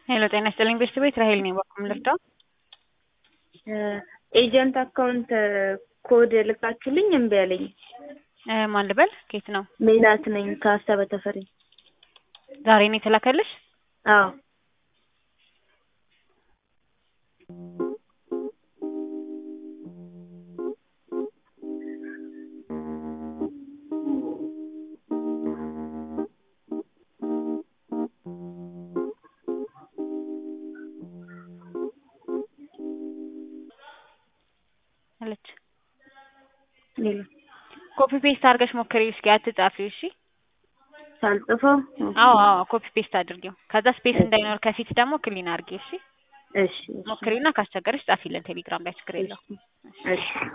ሄሎ ጤና ይስጥልኝ ቤተሰብ ቤት ራሄል ነኝ። በኩል ልርዳው? ኤጀንት አካውንት ኮድ ልካችሁልኝ እምቢ አለኝ። ማን ልበል? ኬት ነው? ሜላት ነኝ ከሀሳበ ተፈሪ። ዛሬ ነው የተላከልሽ? አዎ አለች። ሌላ ኮፒ ፔስት አድርገሽ ሞክሪው እስኪ አትጻፊው። እሺ ሳልጽፈው አዎ አዎ ኮፒ ፔስት አድርጊው። ከዛ ስፔስ እንዳይኖር ከፊት ደግሞ ክሊን አድርጊ። እሺ እሺ ሞክሪና ካስቸገረሽ ጻፊልን ቴሌግራም ላይ ችግር የለው። እሺ